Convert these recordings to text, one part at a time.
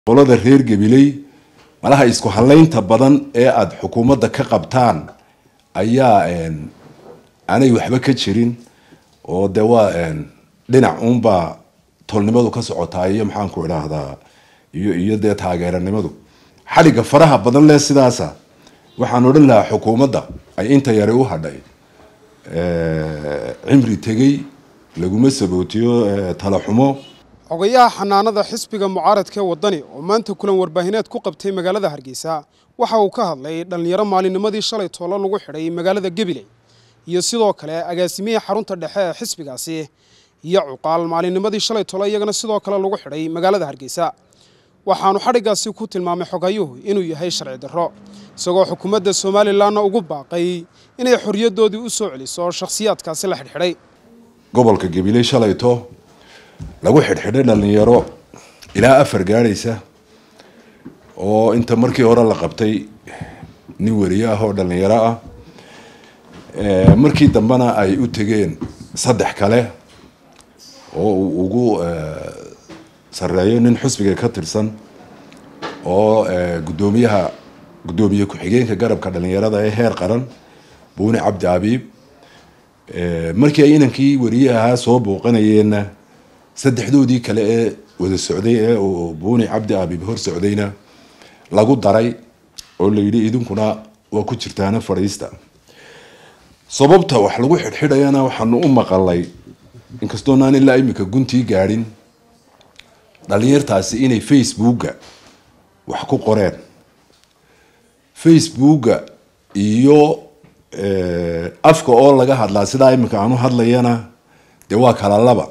qolada reer gabiley malaha isku halaynta badan ee aada xukuumadda ka qabtaan ayaa aanay waxba ka jirin oo de waa dhinac uunbaa tolnimadu ka socotaa iyo maxaanku idhaahdaa iyo iyo dee taageeranimadu xadhigga faraha badan leh sidaasa waxaan odhan lahaa xukuumadda ay inta yare u hadhay cimri tegey laguma sabootiyo talaxumo xogayaha xanaanada xisbiga mucaaradka ee waddani oo maanta kulan warbaahineed ku qabtay magaalada hargeysa waxa uu ka hadlay dhallinyaro maalinimadii shalay toolo lagu xidhay magaalada gabiley iyo sidoo kale agaasimihii xarunta dhexe ee xisbigaasi iyo cuqaal maalinimadii shalay toolo iyagana sidoo kale lagu xidhay magaalada hargeysa waxaanu xadhiggaasi ku tilmaamay xogayuhu inuu yahay sharci darro isagoo xukuumadda somalilanna ugu baaqay inay xorriyaddoodii u soo celiso shakhsiyaadkaasi la xidhxidhay gobolka gabiley shalayto lagu xidhxidhay dhalinyaro ilaa afar gaadhaysa oo inta markii hore la qabtay nin weriye ah oo dhalinyaro ah markii dambena ay u tegeen saddex kale oo uu ugu sareeyo nin xusbiga ka tirsan oo guddoomiyaha guddoomiye ku-xigeenka garabka dhalinyarada ee heer qaran buuni cabdi abiib markii ay inankii weriye ahaa soo booqanayeenna saddexdoodii kale ee wada socday ee uu buuni cabdi abiib hor socdayna lagu daray oo la yidhi idinkuna waa ku jirtaana fadhiista sababta wax lagu xidhxidhayana waxaanu u maqalay inkastoonaan ilaa imika guntii gaadhin dhalinyartaasi inay facebooka wax ku qoreen facebooka iyo afka oo laga hadlaa sidaa imika aan u hadlayana dee waa kala laba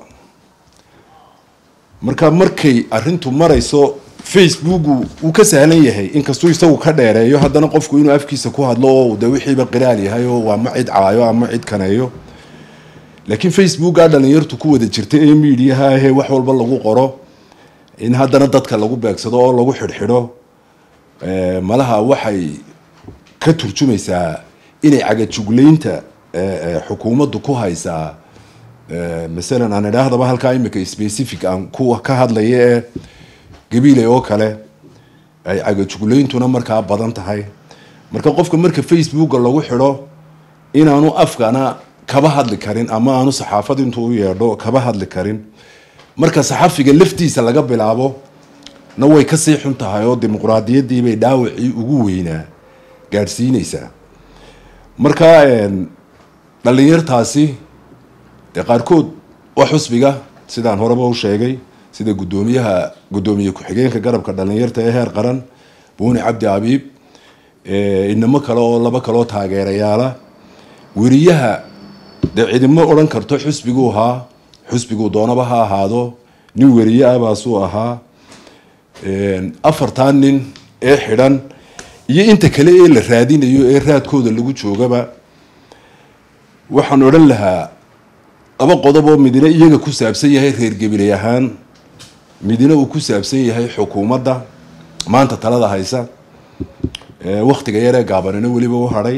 marka markay arintu marayso facebooku wuu ka sahlan yahay inkastuu isagu ka dheereeyo haddana qofku inuu afkiisa ku hadlo oo de wixiiba qiraal yahay oo waa ma cid caayo ama cid kaneeyo laakiin facebooka dhalinyartu ku wada jirta ee mediaha ahee wax walba lagu qoro in haddana dadka lagu beegsado oo lagu xidhxidho malaha waxay ka turjumaysaa inay cagajuglaynta xukuumaddu ku haysaa masalan aan idhaahdaba halkaa imika specific aan kuwa ka hadlaya ee gabiiley oo kale ay cagajuglayntuna markaa badan tahay marka qofka marka facebooka lagu xidho inaanu afkana kaba hadli karin ama aanu saxaafad intuu u yeedho kaba hadli karin marka saxafiga laftiisa laga bilaabo na way kasii xun tahay oo dimuqraadiyadiibay dhaawacii ugu weynaa gaadhsiineysaa marka dhalinyartaasi dee qaarkood waa xusbiga sidaan horeba u sheegay sida guddoomiyaha guddoomiye ku-xigeenka garabka dhalinyarta ee heer qaran buuni cabdi abiib inamo kale oo laba kaloo taageerayaala weriyaha dee cidimo odhan karto xusbiguu ahaa xusbiguu doonaba ha ahaado nin weriye ah baasuu ahaa afartan nin ee xidhan iyo inta kale ee la raadinayo ee raadkooda lagu joogaba waxaan odhan lahaa laba qodob oo midina iyaga ku saabsan yahay reer gabiley ahaan midina uu ku saabsan yahay xukuumadda maanta talada haysa waktiga yaree gaabanina weliba u hadhay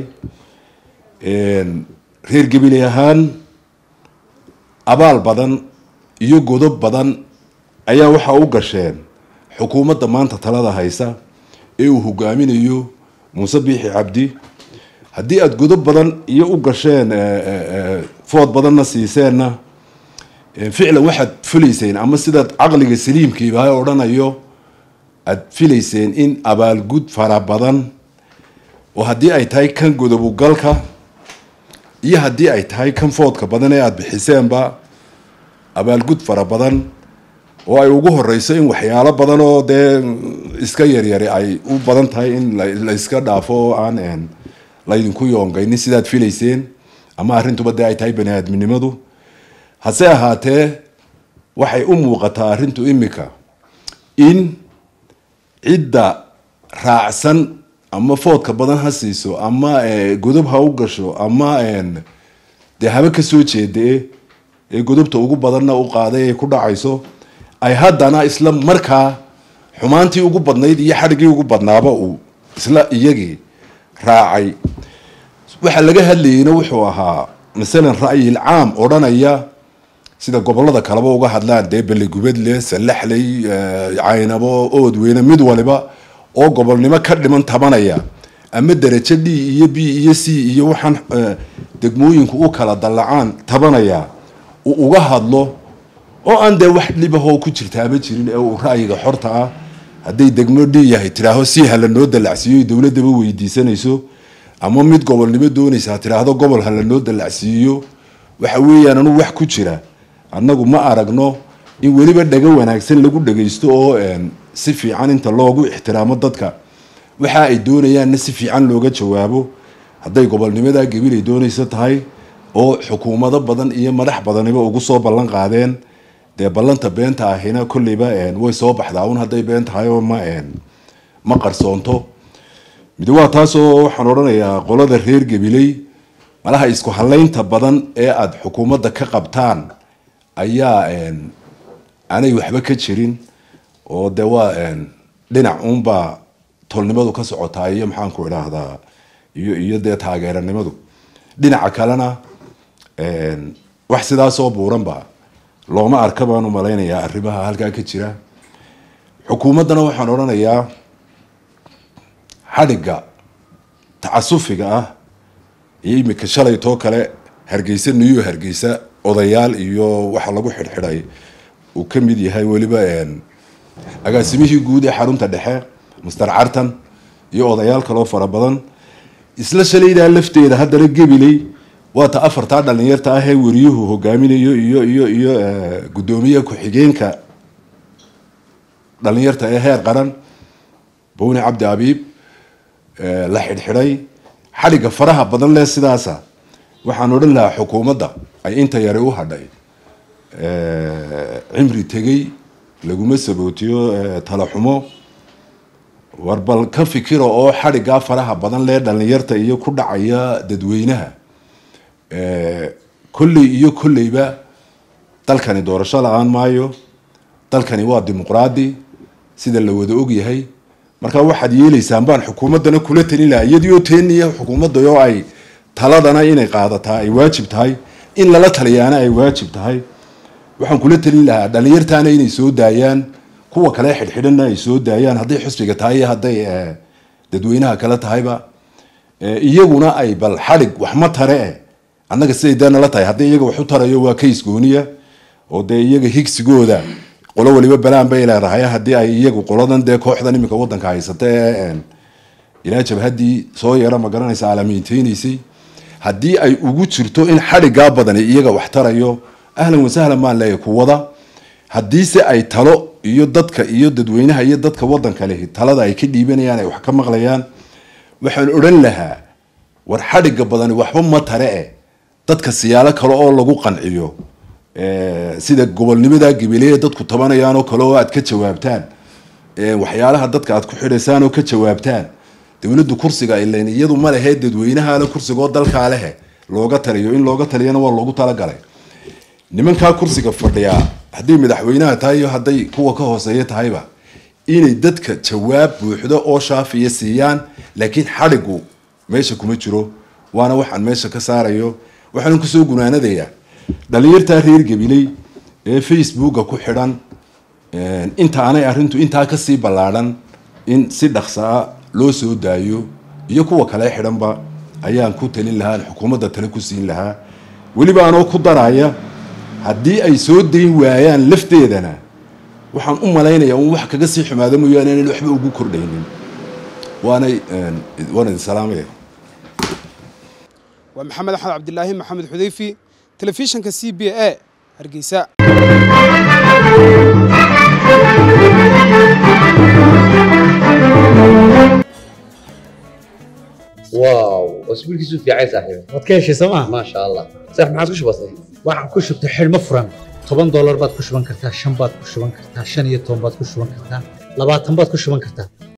reer gabiley ahaan abaal badan iyo godob badan ayaa waxaa u gasheen xukuumadda maanta talada haysa ee uu hogaaminayo muuse biixi cabdi haddii aada godob badan iyo u gasheen food badanna siiseenna ficlan waxaad filayseen ama sidaad caqliga saliimkiiba odhanayo aada filayseen in abaalgud fara badan oo haddii ay tahay kan godobugalka iyo haddii ay tahay kan foodka badan ee aada bixiseenba abaalgud fara badan oo ay ugu horeyso in waxyaalo badan oo dee iska yaryari ay u badan tahay in la iska dhaafo oo aan laydinku yoongaynin sidaad filayseen ama arrintuba dee ay tahay bani aadminimadu hase ahaatee waxay u muuqataa arrintu imika in cidda raacsan ama foodka badan ha siiso ama godob ha u gasho ama dee haba kasoo jeedae ee godobta ugu badanna u qaaday ay ku dhacayso ay haddana isla markaa xumaantii ugu badnayd iyo xadhigii ugu badnaaba uu isla iyagii raacay waxaa laga hadlayeyna wuxuu ahaa masalan ra'yil caam odhanaya sida gobolada kaleba uga hadlaan dee beligubadle sallaxley caynabo oodweyne mid waliba oo gobolnimo ka dhiman tabanaya ama darajo d iyo b iyo c iyo waxaan degmooyinku u kala dallacaan tabanaya uu uga hadlo oo aan dee wax dhibahoo ku jirtaaba jirin ee uu ra'yiga xorta ah hadday degmo d yahay tidhaaho si hala noo dallacsiiyo dowladaba weydiisanayso ama mid gobolnimo doonaysa tidhaahdo gobol hala noo dallacsiiyo waxa weeyaan anu wax ku jira annagu ma aragno in weliba dhago wanaagsan lagu dhagaysto oo si fiican inta loogu ixtiraamo dadka waxa ay doonayaanna si fiican looga jawaabo hadday gobolnimadaa gabilay doonayso tahay oo xukuumado badan iyo madax badaniba ugu soo ballan qaadeen dee ballanta beenta ahina kolleyba way soo baxdaa un hadday been tahay oo ma ma qarsoonto mid waa taasoo waxaan odhanayaa qolada reer gabiley malaha isku halaynta badan ee aada xukuumadda ka qabtaan ayaa aanay waxba ka jirin oo dee waa dhinac uunbaa tolnimadu ka socotaa iyo maxaanku idhaahdaa iyo iyo dee taageeranimadu dhinaca kalena wax sidaasoo buuranba looma arka baan u malaynayaa arrimaha halkaa ka jira xukuumaddana waxaan odhanayaa xadhigga tacasufiga ah iyo imika shalaytoo kale hargeysa niyo hargeysa odayaal iyo waxa lagu xidhxidhay uu ka mid yahay weliba agaasimihii guud ee xarunta dhexe master cartan iyo odayaal kaloo fara badan isla shalaydaa lafteeda haddana gabiley waata afartaa dhalinyarta ah ee weriyuhu hogaaminayo iyo iyo iyo guddoomiye ku-xigeenka dhalinyarta ee heer qaran bowni cabdi abiib la xidhxidhay xadhigga faraha badan leh sidaasa waxaan odhan lahaa xukuumadda ay inta yari u hadhay cimri tegey laguma sabootiyo talaxumo war bal ka fikira oo xadhiggaa faraha badan leh dhalinyarta iyo ku dhacaya dadweynaha kolley iyo kolleyba dalkani doorasho la-aan maayo dalkani waa dimuqraadi sida la wada ogyahay marka waxaad yeeleysaan baan xukuumaddana kula talin lahaa iyadiioo teeniya xukuumadda oo ay taladana inay qaadataa ay waajib tahay in lala taliyaana ay waajib tahay waxaan kula talin lahaa dhalinyartaana inay soo daayaan kuwa kale xidhxidhanna ay soo daayaan hadday xusbiga tahay iyo hadday dadweynaha kale tahayba iyaguna ay bal xadhig wax ma tare eh annaga siday dee nala tahay haddii iyaga wax u tarayo waa kays gooniya oo dee iyaga higsigooda qolo waliba balaan bay leedahay haddii ay iyagu qoladan dee kooxdan iminka wadanka haysata ee ilaa jabhaddii soo yeera ma garanaysa aalamiinteynaysay haddii ay ugu jirto in xadhiggaa badani iyaga wax tarayo ahlan wasahlan baan leeyahay kuwada haddiise ay talo iyo dadka iyo dadweynaha iyo dadka wadanka lehi talada ay ka dhiibanayaan ay wax ka maqlayaan waxaan odhan lahaa war xadhigga badani waxba ma tare eh dadka siyaalo kale oo lagu qanciyo sida gobolnimada gabileya dadku tabanayaan oo kale oo aad ka jawaabtaan waxyaalaha dadka aad ku xidhaysaan oo ka jawaabtaan dowladdu kursiga ilan iyadu ma lehe dadweynahaale kursigoo dalkaa lehe looga taliyo in looga taliyana waa loogu talagalay nimankaa kursiga fadhiyaa hadday madaxweynaha tahay iyo hadday kuwa ka hooseeya tahayba inay dadka jawaab buuxdo oo shaafiya siiyaan laakiin xadhigu meesha kuma jiro waana waxaan meesha ka saarayo waxaan kusoo gunaanadayaa dhalinyartaa reer gabiley ee facebooka ku xidhan intaanay arrintu intaa kasii ballaadhan in si dhaqsaa loo soo daayo iyo kuwa kale xidhanba ayaan ku talin lahaa xukuumadda tale ku siin lahaa weliba anoo ku daraya haddii ay soo dayn waayaan lafteedana waxaan u malaynayaa un wax kaga sii xumaado mooyaane inaan waxba ugu kordhaynin waanay waan idin salaamaya waa maxamed axmed cabdilaahi maxamed xudeyfi telefishinka c b a hargeysa واو اسبوعك في عايز صاحبي waad ka heshay sooma ما شاء الله صح ما عادش بسيط waxaan ku shubtay xidhmo furan toban doolar baad ku shuban kartaa shan baad ku shuban kartaa shan iyo toban baad ku shuban kartaa labaatan baad ku shuban kartaa